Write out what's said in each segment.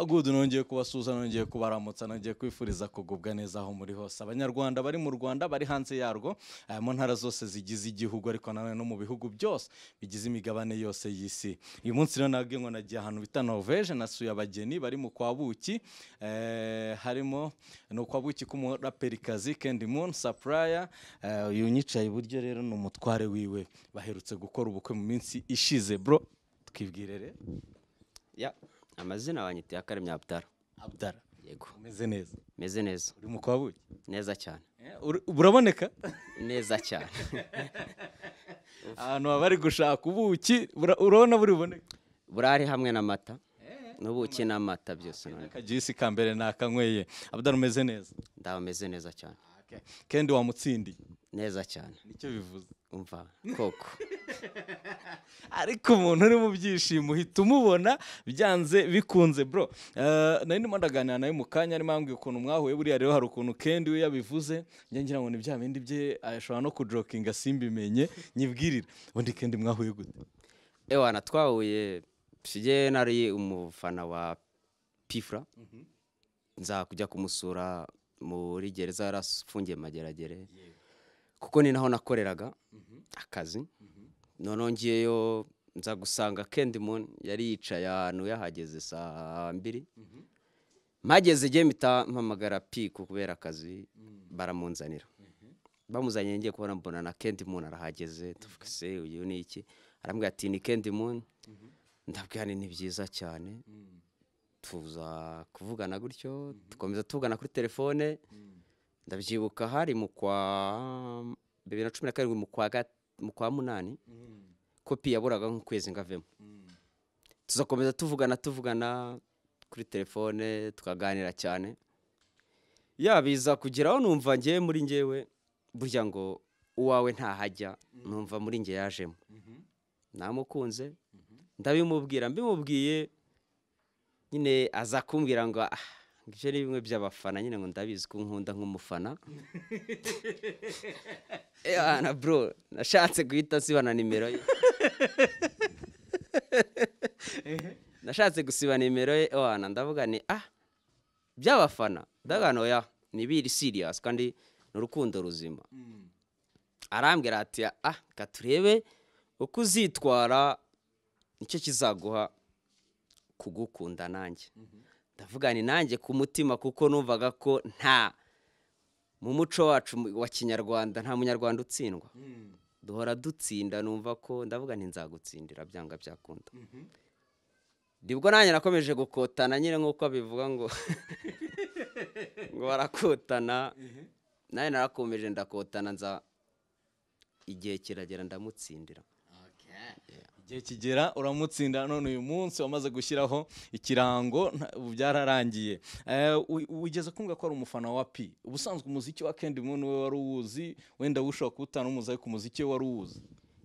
good nongeye kubasuhuza nongeye kubaramutsa nongeye kwifuriza kugubwa neza aho muri hose abanyarwanda bari mu rwanda bari hanze yarwo eh, mu ntara zose zigize igihugu ariko nanone no mu bihugu byose bigize imigabane yose y'isi uyu munsi rero nabwiye ngo nagiye ahantu bita norvege nasuye abageni bari mu kwabuki eh, harimo ni ukwabuki k'umuraperikazi kendi moon supplier eh, uyu unyicaye iburyo rero ni umutware wiwe baherutse gukora ubukwe mu minsi ishize bro twibwire rero Ya, amazina banyiteye akaremye Abdara. abdara Yego, umeze neza meze neza. uri mu kwabuki Neza cyane. Eh, uri- buraboneka Neza cyane. ahantu baba bari gushaka ubuki bura- urabona buri buboneke Burari hamwe n'amata. N'ubuki n'amata byose none. akagisi ka mbere nakanyweye abudara umeze neza Ndaho meze neza cyane. kendi wamutsindiye Neza cyane. nicyo bivuze Umva koko. ariko umuntu uri mu byishimo uhita umubona byanze bikunze bro Eh, nari ndimo ndaganira nawe mu kanya arimo ambwira ukuntu mwahuye buriya rero hari ukuntu kendi we yabivuze njye ngira ngo ni bya bindi bye ashobora no kujokinga simbimenye nyibwirira ubundi kendi mwahuye gute Ewana twahuye shige nari umufana wa Pifra. Nza kujya kumusura muri gereza yarafungiye mageragere. Kuko ni naho nakoreraga akazi. noneho ngiyeyo nza gusanga Kendimon yari yicaye ahantu yahageze saa mbiri mpageze igihe mpita mpamagara piku kubera akazi baramunzanira bamuzaniye ngiye kubona mbona na Kendimon arahageze tuvuga se uyu ni iki arambwira ati ni Kendimon ndabwira ni ni byiza cyane tuza kuvugana gutyo dukomeza tuvugana kuri telefone ndabyibuka hari mu kwa bibiri na cumi na karindwi mu kwa ga- mu kwa munani kopi yaburaga nk'ukwezi ngo avemo tuzakomeza tuvugana tuvugana kuri telefone tukaganira cyane yabiza kugeraho numva ngewe muri ngewe burya ngo uwawe ntahajya numva muri nge yajemo namukunze ndabimubwira mbimubwiye nyine aza kumbwira ngo "Ah, ibyo ni bimwe by'abafana nyine ngo ndabizi ko nkunda nk'umufana Eh, na bro nashatse guhita siba na nimero ye nashatse gusiba nimero ye wana ndavuga ni ah by'abafana ndavuga no ya ni biri serious kandi ni urukundo ruzima arambwira ati ah ka turebe uko uzitwara nicyo kizaguha kugukunda nanjye ndavuga ni nanjye ku mutima kuko numvaga ko nta mu muco wacu mu- wa kinyarwanda nta munyarwanda utsindwa duhora dutsinda numva ko ndavuga nti nzagutsindira byanga byakunda nibwo nanjye nakomeje gukotana nyine nk'uko abivuga ngo ngo barakotana nanjye narakomeje ndakotana nza igihe kiragera ndamutsindira igihe kigera uramutsinda none uyu munsi wamaze gushyiraho ikirango nta- ubu byararangiye Eh, u- wigeze kumva ko ari umufana wa pi ubusanzwe umuziki wa kendi moon we wari uwuzi wenda ushobora kuwutana umuzi ariko umuziki we wari uwuzi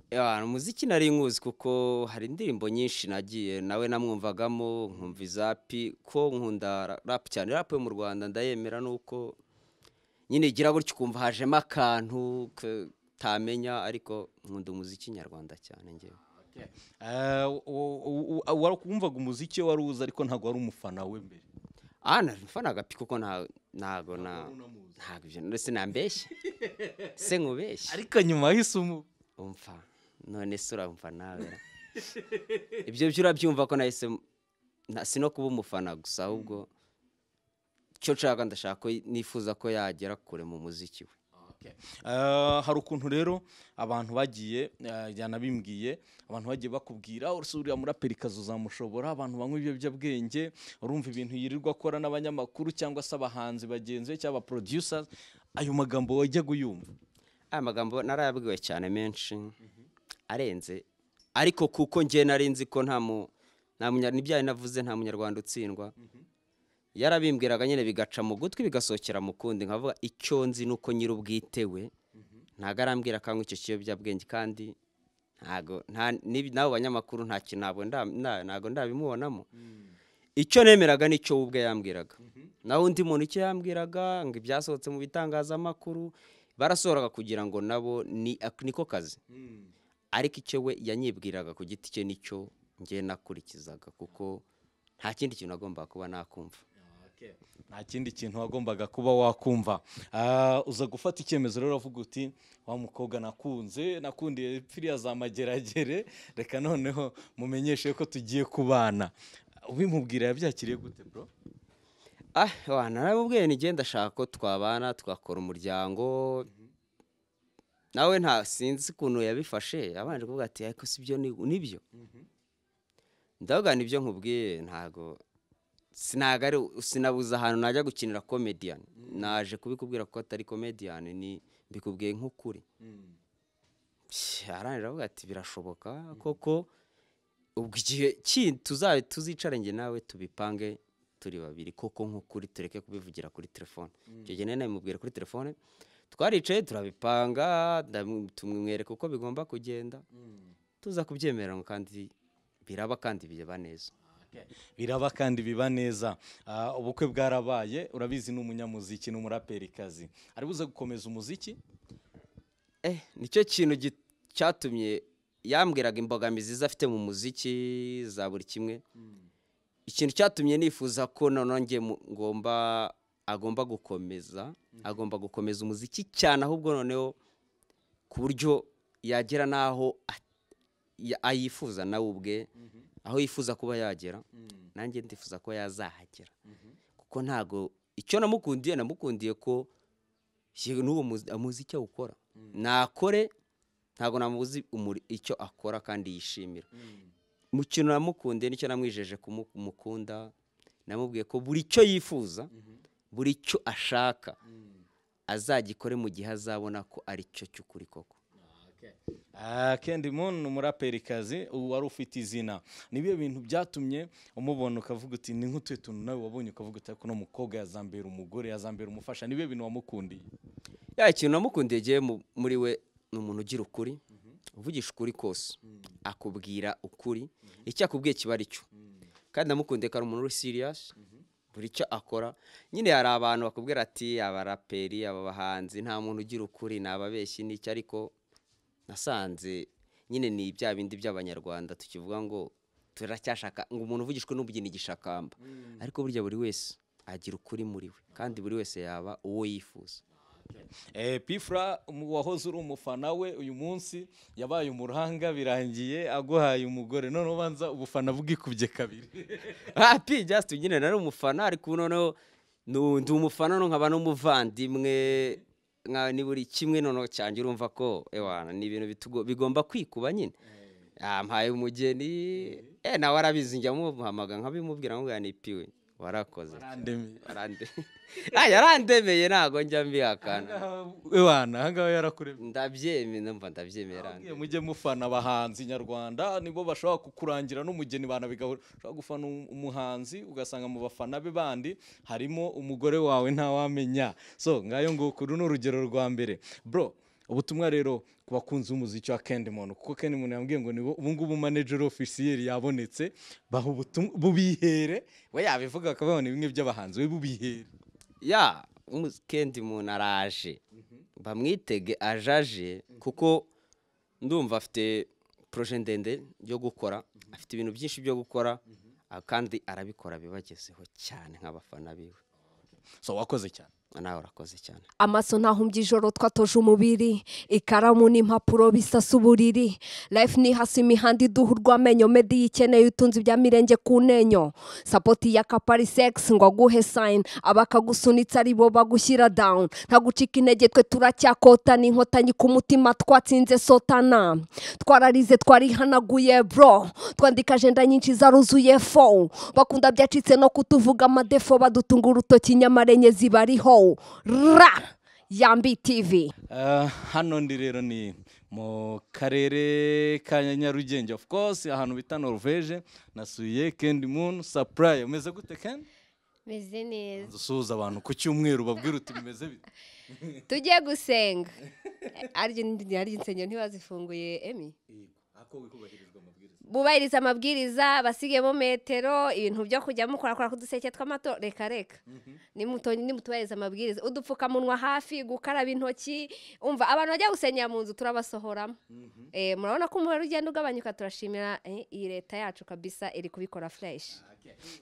Ya, umuziki nari nkuzi kuko hari indirimbo nyinshi nagiye nawe namwumvagamo nkumva izapi ko nkunda ra- rap cyane rap yo mu Rwanda ndayemera nuko nyine igira gutyo ukumva hajemo akantu ke- utamenya ariko nkunda umuziki nyarwanda cyane ngewe Eh, u- u- u- u- wari wumvaga umuziki we wari uwuzi ariko ntabwo wari umufana we mbere ah nari mfana agapi kuko nta- ntago na unamuzi. ntago ibyo ndetse nambeshye se nkubeshye ariko nyuma wahise umu umva none se uramva nawe ra? ibyo byo urabyumva ko nahise m- na- si no kuba umufana gusa ahubwo icyo nshaka ndashaka ko y- nifuza ko yagera kure mu muziki we Okay. Eh, hari ukuntu rero abantu bagiye eh, yanabimbwiye abantu bagiye bakubwira uretse uriya muraperikazi uzamushobora abantu banywa ibiyobyabwenge urumva ibintu yirirwa akora n'abanyamakuru cyangwa se abahanzi bagenzi be cyangwa producers ayo magambo wajyaga uyumva aya magambo narayabwiwe cyane menshi arenze ariko kuko ngewe nari nzi ko nta mu nta munya- n'ibyaye navuze nta munyarwanda utsindwa yarabimbwiraga nyine bigaca mu gutwi bigasohokera mu kundi nkavuga icyo nzi ni uko nyir'ubwite we ntago arambwira akanywa icyo kiyobyabwenge kandi ntago nta nib- n'abo banyamakuru nta kintu ntabwo nda- nda- ntago ndabimubonamo icyo nemeraga nicyo we ubwe yambwiraga naho undi muntu icyo yambwiraga ngo ibyasohotse mu bitangazamakuru barasohoraga kugira ngo nabo ni ak- niko kazi ariko icyo we yanyibwiraga ku giti cye nicyo ngiye nakurikizaga kuko nta kindi kintu agomba kuba nakumva nta kindi kintu wagombaga kuba wakumva Ah, uza gufata icyemezo rero uvuga uti wa mukobwa nakunze nakundiye piriya za mageragere reka noneho mumenyeshe ko tugiye kubana ubimubwira yabyakiriye gute bro ah wana narabubwiye nige ndashaka ko twabana twakora umuryango nawe nta sinzi ukuntu yabifashe abanje kuvuga ati ariko si byo ni- nibyo ndavuga nibyo nkubwiye ntago sinaga ari sinabuze ahantu najya gukinira komediyani naje kubikubwira ko atari komediyani ni mbikubwiye nk'ukuri arangije aravuga ati birashoboka koko ubwo igihe kindi tuzabe tuzicara njye nawe tubipange turi babiri koko nk'ukuri tureke kubivugira kuri telefone icyo gihe nari nabimubwira kuri telefone twaricaye turabipanga ndamu- tumwereka uko bigomba kugenda tuza kubyemerana kandi biraba kandi bireba neza biraba kandi biba neza Ah, ubukwe bwarabaye urabizi ni umunyamuziki ni umuraperikazi ari buze gukomeza umuziki eh nicyo kintu gi- cyatumye yambwiraga imbogamizi ze afite mu muziki za buri kimwe ikintu cyatumye nifuza ko noneho njye mu- ngomba agomba gukomeza agomba gukomeza umuziki cyane ahubwo noneho ku buryo yagera n'aho a- ya- ayifuza nawe ubwe aho yifuza kuba yagera nanjye ndifuza ko yazahagera kuko ntago icyo namukundiye namukundiye ko yewe n'uwo muzi- amuzi icyo awukora nakore ntago namuzi umuri- icyo akora kandi yishimira mu kintu namukundiye nicyo namwijeje kumukunda namubwiye ko buri cyo yifuza buri cyo ashaka azagikore mu gihe azabona ko ari cyo cy'ukuri koko Ah, Candy Moon ni umuraperikazi ubu wari ufite izina nibiyo bintu byatumye umubona ukavuga uti ni nk'utuye tuntu nawe wabonye ukavuga uti ariko uno mukobwa yazambera umugore yazambera umufasha nibiyo bintu wamukundiye ya ikintu namukundiye gihe mu- muri we ni umuntu ugira ukuri uvugisha ukuri kose akubwira ukuri icyo akubwiye kiba ari cyo kandi namukundiye ko ari umuntu uri siriyasi buri cyo akora nyine hari abantu bakubwira ati abaraperi aba bahanzi nta muntu ugira ukuri ni ababeshyi n'icyo ariko nasanze nyine ni bya bindi by'abanyarwanda tukivuga ngo turacyashaka ngo umuntu uvugishwe n'ubugeni igishakamba ariko burya buri wese agira ukuri muri we kandi buri wese yaba uwo yifuza Eh, pifra umu- wahoze uri umufana we uyu munsi yabaye umuruhanga birangiye aguhaye umugore none ubanza ubufana bwikubye kabiri Ah, P Just nyine nari umufana ariko noneho nu- ndi umufana no nkaba n'umuvandimwe nka ni buri kimwe noneho cyanjye urumva ko ewana ni ibintu bitugo- bigomba kwikuba nyine ampaye umugeni eh nawe arabizi njya muhamagara nkabimubwira nkubwira ni piwe warakoze Arandemi. Warande- Ah, yarandemeye ntago njya mbihakana Ah, ewana ahangaha yarakuremye ndabyemera ndumva ndabyemera Iyo mujye mufana abahanzi nyarwanda nibo bashobora kukurangira n'umugeni banabigahura ushobora gufana um- umuhanzi ugasanga mu bafana be bandi harimo umugore wawe ntawamenya so ngayo nguko uru ni urugero rwa mbere bro ubutumwa rero ku bakunzi b'umuziki wa Candyman kuko Candyman yambwiye ngo nibo ubu ngubu manager officiel yabonetse baha ubutumwa bubihere we yabivuga akabaho ni bimwe by'abahanzi we bubihere ya umukendi umuntu araje bamwitege ajaje kuko ndumva afite poroje ndende yo gukora afite ibintu byinshi byo gukora ah, kandi arabikora bibagezeho cyane nk'abafana biwe so wakoze cyane nawe urakoze cyane amaso ntahumbya ijoro twatoje umubiri ikaramu n'impapuro bisasa uburiri life ni hasi imihanda iduha urw'amenyo medi yikeneye utunze ibya mirenge ku nenyo sapoti ya kapari sex ngo aguhe sayini abakagusunitse ari bo bagushyira down nta gucika intege twe turacyakotana inkotanyi ku mutima twatsinze sotana twararize twarihanaguye bro twandika ajenda nyinshi zaruzuye fo bakunda byacitse no kutuvuga amadefo badutunga urutoki nyamara enye zibariho ra yambi tv Ah, hano ndi rero ni mu karere ka nyarugenge of course ahantu bita norvege nasuye kendi moon supply umeze gute kendi meze neza usuhuza abantu ku cyumweru babwira uti bimeze bite tujye gusenga aryo aryo insengero ntibazifunguye emi bubahiriza amabwiriza basigemo metero ibintu byo kujya mukora kora kuduseke tw'amato reka reka Nimuto- nimutubahiriza amabwiriza udupfukamunwa hafi gukaraba intoki umva abantu bajya gusengera mu nzu turabasohoramo Eh, murabona ko umubare ugenda ugabanyuka turashimira eh, iyi leta yacu kabisa iri kubikora fureshi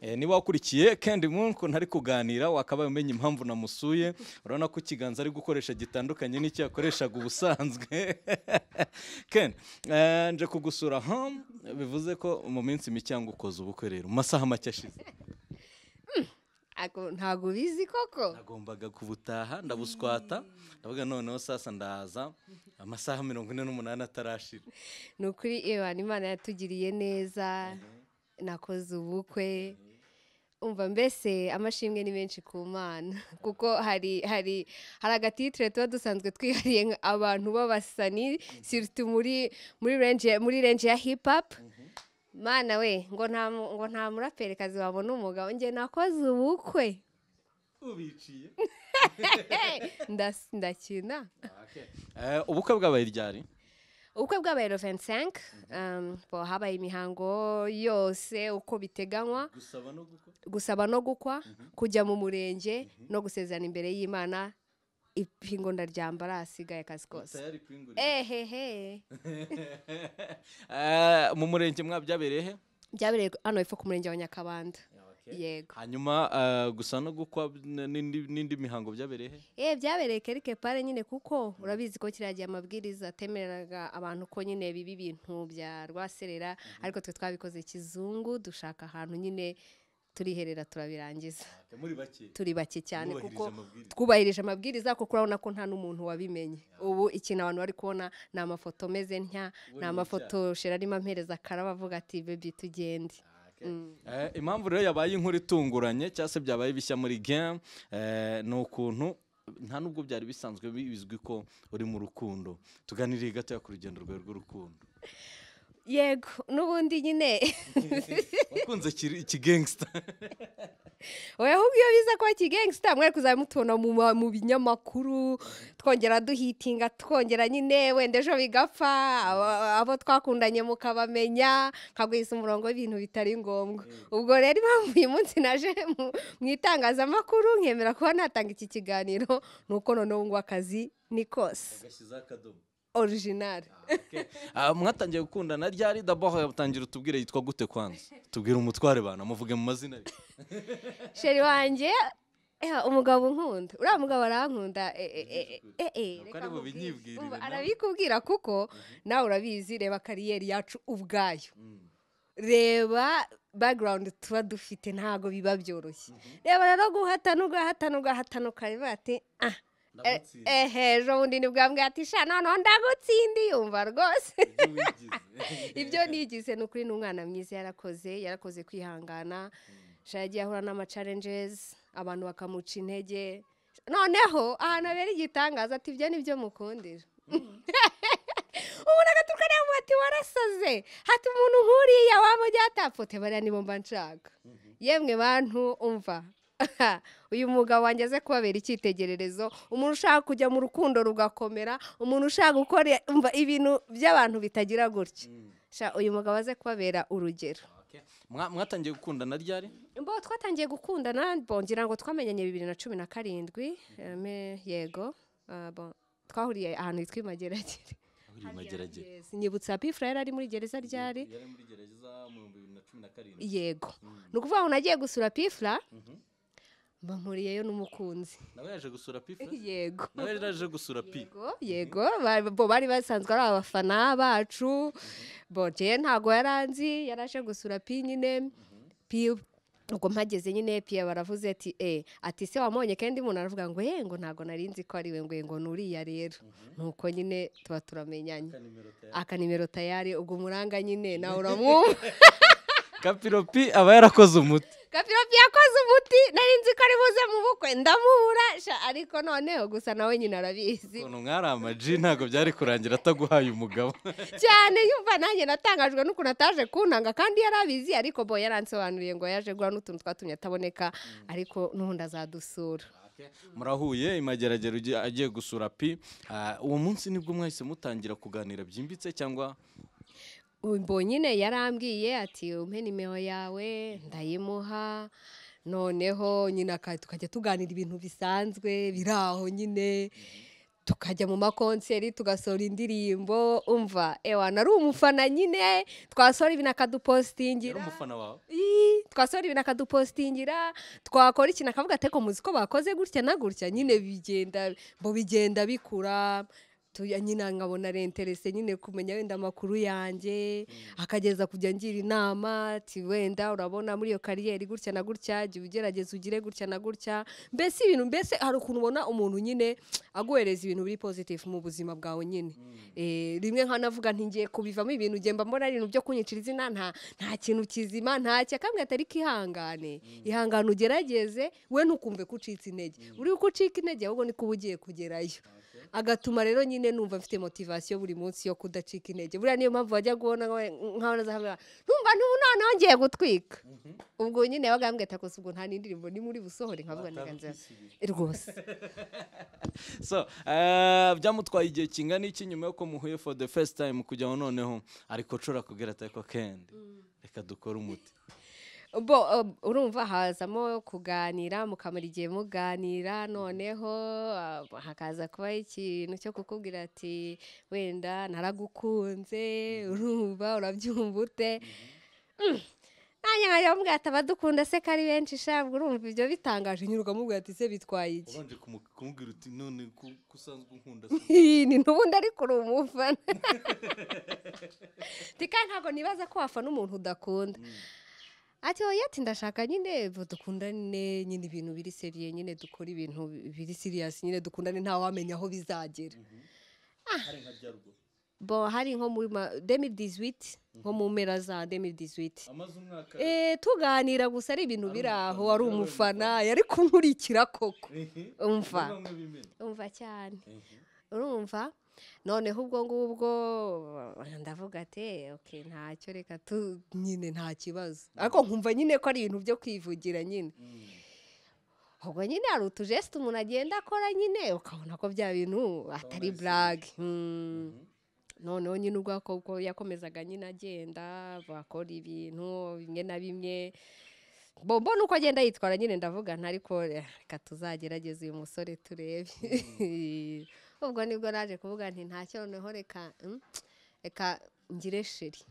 Eh, niba wakurikiye kendi munku ntari kuganira wakabaye umenya impamvu namusuye urabona ko ikiganza ari gukoresha gitandukanye n'icyo yakoreshaga ubusanzwe kendi eh, nje kugusura home bivuze ko mu minsi mike yanga ukoze ubukwe rero mu masaha make ashize Ako- ntago ubizi koko nagombaga kubutaha ndabuswata ndavuga noneho sasa ndaza amasaha mirongo ine n'umunani atarashira ni ukuri ewana imana yatugiriye neza nakoze ubukwe umva mbese amashimwe ni menshi ku mana kuko hari hari hari agatitire tuba dusanzwe twihariye nka abantu b'abasani sirtu muri muri renje muri renje ya hip hop mana we ngo nta mu- ngo nta muraperikazi wabona umugabo njye nakoze ubukwe ubiciye Ndas- ndakina ubukwe bwabaye ryari ubukwe bwabaye loveni senke habaye imihango yose uko biteganywa gusaba no gukwa gusaba no gukwa kujya mu murenge no gusezerana imbere y'imana ipingo ndaryambara asigaye akazi kose tayari kwingurira ehehe Eh, mu murenge mwabyabereye he byabereye hano hepfo ku murenge wa nyakabanda yego hanyuma eh, gusa no gukwa n'indi n'indi mihango byabereye he eh byabereye kerike pare nyine kuko urabizi ko kiriya gihe amabwiriza atemereraga abantu ko nyine bibi ibintu bya rwaserera ariko twe twabikoze kizungu dushaka ahantu nyine turiherera turabirangiza muri bake turi bake cyane Mwubahirije kuko amabwiriza. twubahirije amabwiriza kuko urabona ko nta n'umuntu wabimenye ubu ikintu abantu bari kubona ni amafoto meze ntya ni amafoto shera arimo ampereza akaraba avuga ati bebi tugende Mm. Eh, impamvu rero yabaye inkuru itunguranye cyangwa se byabaye bishya muri game eh, ni ukuntu nta nubwo byari bisanzwe bizwi ko uri mu rukundo tuganiriye gatoya ku rugendo rwawe rw'urukundo yego n'ubundi nyine wakunze kiri- ikigangsta wowe ahubwo iyo biza kuba kigangsta mwari kuzajya mutubona mu ma- mu binyamakuru twongera duhitinga twongera nyine wenda ejo bigapfa aba- abo twakundanye mukabamenya nkagwisa umurongo w'ibintu bitari ngombwa ubwo rero impamvu uyu munsi naje mu- mu itangazamakuru nkemera kuba natanga iki kiganiro ni uko noneho ngo akazi ni kose orijinari Ah, mwatangiye gukundana ryari dabaho yatangira utubwire yitwa gute kwanza tubwire umutware bana muvuge mu mazina ye. sheri wanjye eh, umugabo unkunda uriya mugabo arankunda eh, eh, eh, eh, eh, Ntabwo reka ari nkubwire. bubinyibwirire Umva, nawe. arabikubwira kuko nawe urabizi reba kariyeri yacu ubwayo reba background tuba dufite ntabwo biba byoroshye reba rero guhatana ugahatana ugahatana ukareba ati ah eh, Ndagutsinda." eh, ejo bundi ni bwa mbwa ati sha noneho ndagutsindiye umva rwose ibyo nigize ni ukuri ni umwana mwiza yarakoze yarakoze kwihangana sha yagiye ahura n'amacarenjezi abantu bakamuca intege noneho ahantu habera igitangaza ati ibyo ni byo mukundira umuntu agaturuka nawe amuha ati warasaze hati umuntu nkuriya waba ujyatapote bariya nibo mba nshaka yemwe bantu umva uyu mugabo wanjye aze kubabera icyitegererezo umuntu ushaka kujya mu rukundo rugakomera umuntu ushaka gukora umva ibintu by'abantu bitagira gutya Sha, uyu mugabo aze kubabera urugero Okay. Mwa- mwatangiye gukundana ryari mbo twatangiye gukundana bongera ngo twamenyanye bibiri na cumi na karindwi eme, yego Ah, bon, twahuriye ahantu hitwa imageragere uri mageragere Yes, nyibutsa pifura yari ari muri gereza ryari yari muri gereza mu bihumbi bibiri na cumi na karindwi yego ni ukuvuga ngo nagiye gusura pifura mba mpuriyeyo n'umukunzi nawe yaje gusura pifa yego nawe yari yaje gusura pi yego yego ba- bo bari basanzwe ari abafana bacu bo jewe ntago yaranzi yaraje gusura pi nyine pi ubwo mpageze nyine piye baravuze ati e ati se wamubonye kandi umuntu aravuga ngo ye ngo ntago narinzi ko ari we ngo ngo ni uriya rero nuko nyine tuba turamenyanye akanimero tayari ubwo umuranga nyine nawe uramwumva kapiro pi aba yarakoze umuti kapiropi yakoze umuti narinzi ko ari buze mu bukwe ndamubura sha, ariko noneho gusa nawe nyine arabizi ukuntu mwari amaji ntabwo byari kurangira ataguhaye umugabo cyane yumva nanjye natangajwe n'ukuntu ataje kuntanga kandi yari abizi ariko bo yaransobanuriye ngo yaje guha n'utuntu twatumye ataboneka ariko n'ubundi azadusura murahuye imageragere ugiye- agiye gusura pi Ah, uwo munsi nibwo mwahise mutangira kuganira byimbitse cyangwa ubwo nyine yarambwiye ati umpe nimero yawe ndayimuha noneho nyine aka- tukajya tuganira ibintu bisanzwe biri aho nyine tukajya mu makonseri tugasohora indirimbo umva ewa nari umufana nyine twasohora ibintu yari akadupositingira umufana wawe Ii, twasohora ibintu akadupositingira twakora ikintu akavuga ati ko muzi ko bakoze gutya na gutya nyine bigenda mu bigenda bikura tu- nyine nkabona renterese nyine kumenya wenda amakuru yanjye akageza kujya ngira inama ati wenda urabona muri iyo kariyeri gutya na gutya jya ugerageza ugire gutya na gutya mbese ibintu mbese hari ukuntu ubona umuntu nyine aguhereza ibintu biri positive mu buzima bwawe nyine Eh, rimwe nkanavuga ntingiye kubivamo ibintu ngiye mba mbona ari ibintu byo kunyicira izina nta nta kintu kizima nta cyakambwe atari kihangane ihangane ugerageze we ntukumve ko ucitse intege uri uko ucika intege ahubwo niko uba ugiye kugerayo agatuma rero nyine numva mfite motivasiyo buri munsi yo kudacika intege buriya niyo mpamvu wajya guhona nkaho nazahamira numva ntubu noneho ngiye gutwika ubwo nyine bagambwe ati akose ubwo nta n'indirimbo ni muri busohore nkavuga nti ganza rwose so eh, byamutwaye igihe kingana iki nyuma yuko muhuye for the first time kujyaho noneho ariko nshobora kubwira ati ariko kendi reka dukore umuti bo uh, urumva hazamo kuganira mukamara igihe muganira noneho uh, hakaza kuba ikintu cyo kukubwira ati wenda naragukunze urumva urabyumva ute Mm. nanjye nkajya mubwira ati abadukunda se ko ari benshi shabwa urumva ibyo bitangaje nyine ukamubwira ati se bitwaye iki ubanje kumu- kumubwira uti none ku- ko usanzwe unkunda ni n'ubundi ariko uri umufana tika ntabwo nibaza ko wafana umuntu udakunda ati oya ati ndashaka nyine bo dukundane nyine ibintu biri seriye nyine dukora ibintu biri siriyasi nyine dukundane ntawamenya aho bizagera hari nka byaruguru bo hari nko muri ma demi dizwiti nko mu mpera za demi dizwiti amaze umwaka Eh, tuganira gusa ari ibintu biri aho ari umufana yari kunkurikira koko umva bamwe bimena umva cyane urumva noneho ubwo ngubwo uh, ndavuga ati okay ntacyo reka tu nyine nta kibazo ariko nkumva nyine ko ari ibintu byo kwivugira nyine ubwo nyine hari utujesite umuntu agenda akora nyine ukabona ko bya bintu atari burage Mm. noneho nyine ubwo akobwa yakomezaga nyine agenda bakora ibintu bimwe na bimwe bombo nuko agenda yitwara nyine ndavuga nta ariko eh, reka tuzagerageza uyu musore turebe ubwo nibwo naje kuvuga nti ntacyo noneho reka mm, reka ngire sheri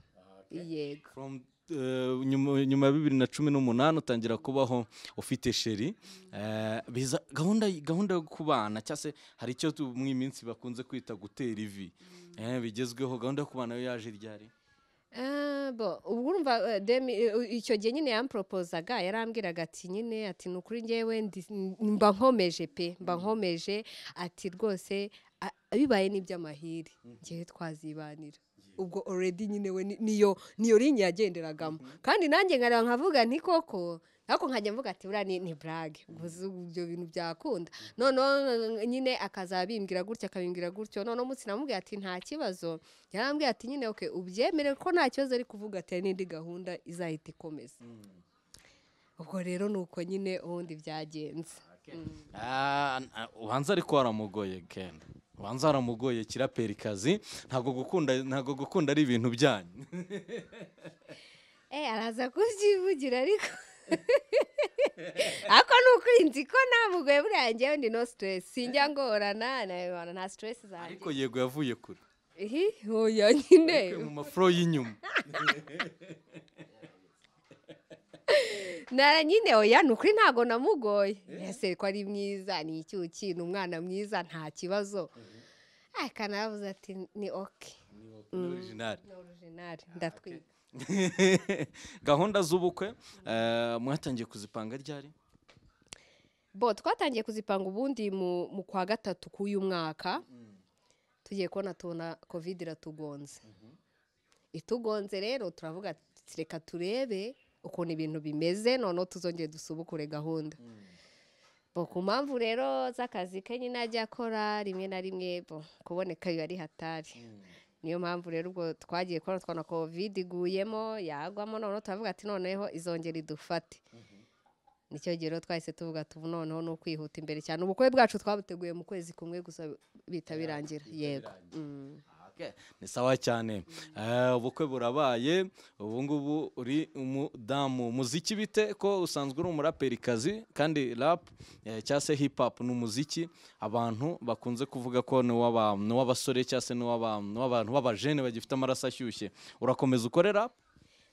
yego From, eh, nyuma nyuma ya bibiri na cumi n'umunani utangira kubaho ufite sheri Eh, biza gahunda gahunda yo kubana cyangwa se hari icyo tu- mu iyi minsi bakunze kwita gutera ivi Eh, bigezweho gahunda yo kubana yo yaje ryari Ah, bo ubwo urumva eh, demi eh, u- icyo gihe nyine yamporopozaga yarambwiraga ati nyine ati ni ukuri ngewe ndi- mba nkomeje pe mba nkomeje ati rwose a- bibaye n'iby'amahire ngewe twazibanira ubwo already nyine we ni- niyo niyo linye yagenderagamo kandi nanjye nkareba nkavuga nti koko ariko nkajya mvuga ati buriya ni- ni burage gusa ubu ibyo bintu byakunda noneho nyine akazabimbwira gutya akabimbwira gutyo noneho umunsi namubwira ati nta kibazo yarambwira ati nyine okay ubyemere ko nta kibazo ari kuvuga ati hari n'indi gahunda izahita ikomeza ubwo rero ni uko nyine ubundi byagenze Ah, n- ah, ubanza ariko waramugoye kenda ubanza waramugoye kiraperikazi ntabwo gukunda ntabwo gukunda ari ibintu byanyu Eh, araza kubyivugira ariko ariko ni ukuri nzi ko namugoye buriya ngewe ndi no stress sinjya ngorana na- nta stress zanjye ariko yego yavuye kure ihi oya nyine Yavuye mu mafuro y'inyuma nara nyine oya ni ukuri ntabwo namugoye ese ko ari mwiza ni icyuki ni umwana mwiza nta kibazo ariko naravuze ati ni oke ni original ni orijinari ndatwika gahunda z'ubukwe eh, mwatangiye kuzipanga ryari bo twatangiye kuzipanga ubundi mu mu kwa gatatu k'uyu mwaka tugiye kubona tubona kovide iratugonze itugonze rero turavuga ati reka turebe ukuntu ibintu bimeze noneho tuzongere dusubukure gahunda bo ku mpamvu rero z'akazi ke nyine ajya akora rimwe na rimwe bo kuboneka biba ari hatari niyo mpamvu rero ubwo twagiye kubona twabona kovide iguyemo yagwamo noneho turavuga ati noneho izongera idufate nicyo gihe rero twahise tuvuga tubu noneho ni ukwihuta imbere cyane ubukwe bwacu twabuteguye mu kwezi kumwe gusa bihita birangira yego Mm. ni sawa cyane Eh, ubukwe burabaye ubu ngubu uri umudamu muziki bite ko usanzwe uri umuraperikazi kandi rap eh, cyangwa se hip hop ni umuziki abantu bakunze kuvuga ko ni uw'aba- ni uw'abasore cyangwa se ni uw'aba- ni uw'abantu b'abajene bagifite amaraso ashyushye urakomeza ukore rap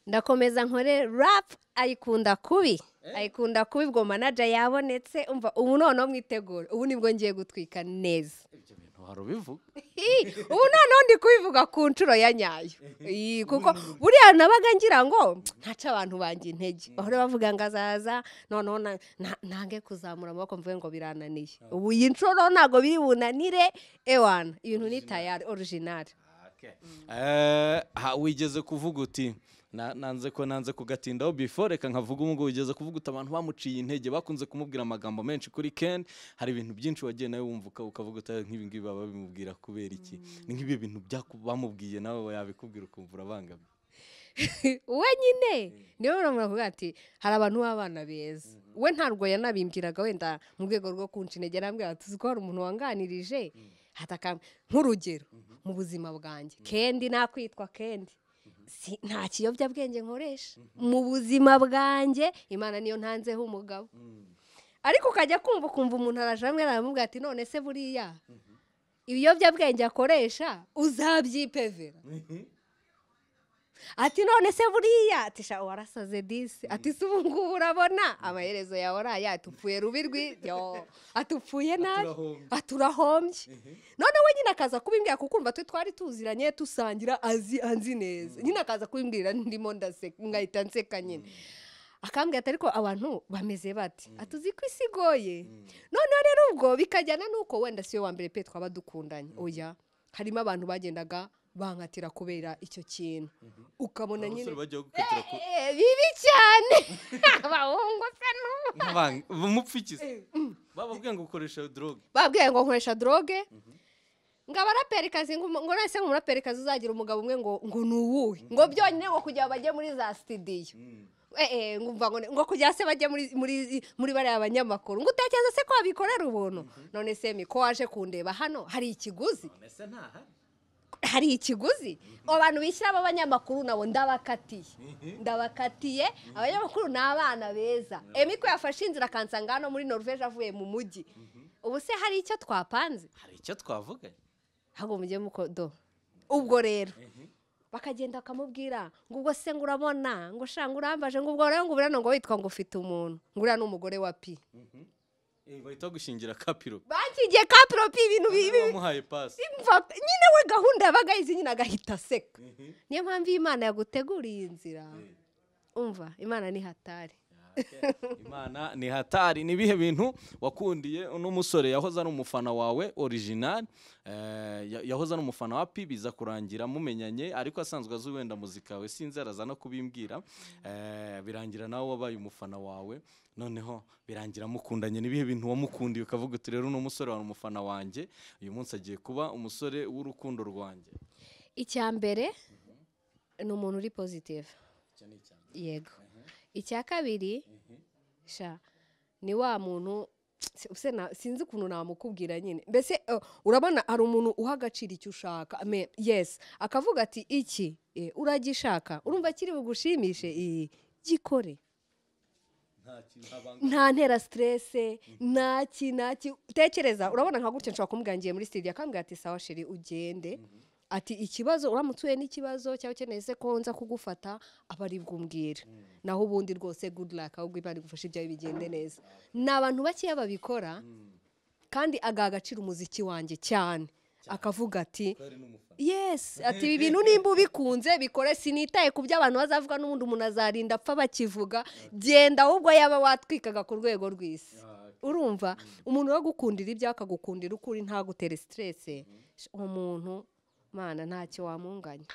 ndakomeza nkore rap ayikunda kubi ayikunda kubi ubwo manaja yabonetse umva ubu noneho mwitegure ubu nibwo ngiye gutwika neza ibyo bintu hari ubivuga Ii, ubu noneho ndi kubivuga ku nshuro ya nyayo Ii, kuko buriya nabaga ngira ngo ntaca abantu banjye intege bahora bavuga ngo azaza noneho na- na- nange kuzamura amaboko mvuge ngo birananiye ubu iyi nshuro ntabwo biri bunanire ewana ibintu ni tayari orijinari Eh, ha- wigeze kuvuga uti "Na- nanze ko nanze kugatindaho before reka nkavuga ubu ngubu wigeze kuvuga uti abantu bamuciye intege bakunze kumubwira amagambo menshi kuri ken hari ibintu byinshi wagiye nawe wumva uka- ukavuga uti "Ah, nk'ibi ngibi baba bimubwira kubera iki ni nk'ibi bintu byaku- bamubwiye nawe yabikubwira ukumva urabangamiye we nyine niwe uramura kuvuga ati hari abantu b'abana beza we ntabwo yanabimbwiraga wenda mu rwego rwo kunca intege arambwira ati uzi ko hari umuntu wanganirije hataka nk'urugero mu buzima bwanjye kendi nakwitwa kendi Si- nta kiyobyabwenge nkoresha mu buzima bwanjye imana niyo ntanzeho umugabo ariko ukajya kumva ukumva umuntu araje hamwe aramubwira ati none se buriya ibiyobyabwenge akoresha uzabyipevera ati none se buriya ati sha warasaze disi ati se ubu ngubu urabona amaherezo yawe uraye atupfuye rubi rwi yo atupfuye nabi Aturahombye. aturahombye none we nyine akaza kubimbwira kuko urumva twe twari tuziranye tusangira azi anzi neza nyine akaza kubimbwira ndimo ndaseka nkahita nseka nyine akambwira ati ariko abantu bameze bate atuzi ko isi igoye noneho rero ubwo bikajyana n'uko wenda si we wa mbere pe twaba dukundanye oya harimo abantu bagendaga bankatira kubera icyo kintu ukabona nyine abasore bagiye gukatira ku Eh, bibi cyane abahungu se n'ubu nk'abanga- bamupfikiza bababwiye ngo ukoresha drogue babwiye ngo nkoresha droge ngo abaraperikazi ngo ngo none se umuraperikazi uzagira umugabo umwe ngo ngo ni uwuhe ngo byonyine ngo kugira ngo bajye muri za sitidiyo Eh, eh, ngo umva ngo ni- ngo kugira se bajye muri muri muri bariya banyamakuru ngo utekereza se ko wabikorera ubuntu none se miko waje kundeba hano hari ikiguzi mbese ntahari hari ikiguzi abantu bishyira b'abanyamakuru nabo ndabakatiye ndabakatiye abanyamakuru ni abana beza emi ko yafashe inzira akansanga hano muri noruveje avuye mu mujyi ubu se hari icyo twapanze hari icyo twavuganye ahubwo mujye mukodo ubwo rero bakagenda bakamubwira ngo ubwo se ngo urabona ngo shanga urambaje ngo ubwo rero ngo ubona ngo witwa ngo ufite umuntu ngo uriya ni umugore wa pi Eh, bahita gushingira kapiro bakigiye kapiro pi ibintu bibi bamuhaye pasi Mva- nyine we gahunda yabaga yizi nyine agahita aseka niyo mpamvu iyo imana yaguteguriye iyi nzira umva imana ni hatari imana ni hatari ni ibihe bintu wakundiye uno musore yahoze ari umufana wawe original eh, ya- yahoze ari umufana wa pi biza kurangira mumenyanye ariko asanzwe azi wenda muzika we sinzi araza no kubimbwira eh, birangira nawe wabaye umufana wawe noneho birangira mukundanye ni ibihe bintu wamukundiye ukavuga uti rero uno musore wari umufana wanjye uyu munsi agiye kuba umusore w'urukundo rwanjye icya mbere ni umuntu uri positive yego icya kabiri sha ni wa muntu se na- sinzi ukuntu namukubwira nyine mbese eh, urabona hari umuntu uha agaciro icyo ushaka ame- yes akavuga ati iki eh, uragishaka urumva kiri bugushimishe Eh, gikore nta ntera siterese ntaki ntaki tekereza urabona nka gutya nshobora kumubwira ngiye muri studio akambwira ati sawa sheri ugende ati ikibazo uramutse uhuye n'ikibazo cyangwa ukeneye se ko nza kugufata aba ari bwumbwira naho ubundi rwose good luck ahubwo imana igufasha ibyawe bigende neza ni abantu bakeya babikora kandi agaha agaciro umuziki wanjye cyane akavuga ati yes ati ibi bintu nimba ubikunze bikore sinitaye ku byo abantu bazavuga n'ubundi umuntu azarinda apfa bakivuga genda ahubwo yaba watwikaga ku rwego rw'isi urumva umuntu wo gukundira ibyo akagukundira ukuri ntagutere siterese uwo muntu mana ntacyo wamunganya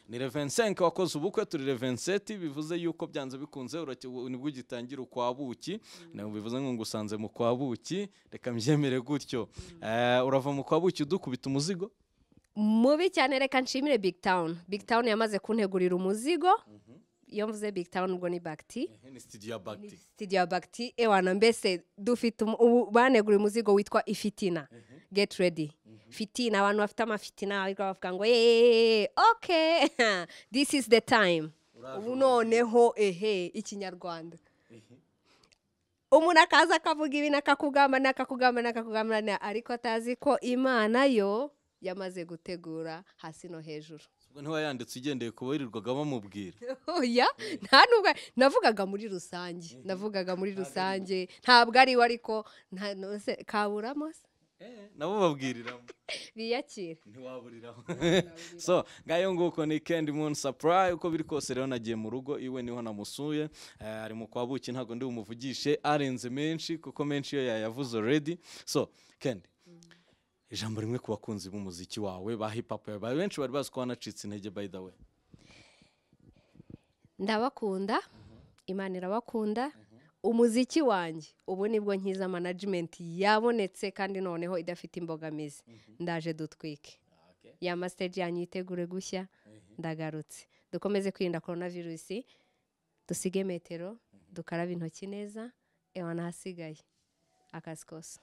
ni revensenke wakoze ubukwe turi revenseti bivuze yuko byanze bikunze urake- u- nibwo ugitangira ukwa buki ntabwo bivuze ngo ngusanze mu kwa buki reka mbyemere gutyo Eh, urava mu kwa buki udukubita umuzigo mubi cyane reka nshimire big town big town yamaze kuntegurira umuzigo iyo mvuze big town ubwo ni bagiti Eh, ni studio ya bagiti studio ya bagiti ewana mbese dufite umu- ubu baneguriye umuzigo witwa ifitina get ready fitini abantu bafite amafitini bavuga ngo yeee oke this is the time ubu noneho ehe ikinyarwanda umuntu akaza akavuga ibi n'akakugamba n'akakugamba n'akakugamba na- ariko atazi ko imana yo yamaze gutegura hasi no hejuru ubwo ntiwayanditse ugendeye ku birirwaga bamubwira oya nta nubwo navugaga muri rusange navugaga muri rusange ntabwo ari we ariko nta- no se- kaburamo se Eh, nabo babwiriramo biyakire ntiwaburiraho so ngayo nguko ni kendi muni sapurayi uko biri kose rero nagiye mu rugo iwe niho namusuye eh, ari mu kwabuki ntabwo ndi bumuvugishe arenze menshi kuko menshi iyo yayavuze oredi so kendi ijambo rimwe ku bakunzi b'umuziki wawe ba hipapu benshi bari bazi ko wanacitse intege by the way ndabakunda imana irabakunda umuziki wanjye ubu nibwo nkiza manajimenti yabonetse kandi noneho idafite imbogamizi ndaje dutwike ya masiteji yanyu yitegure gushya ndagarutse dukomeze kwirinda korona virusi dusige metero dukarabe intoki neza ewa n'ahasigaye akazi kose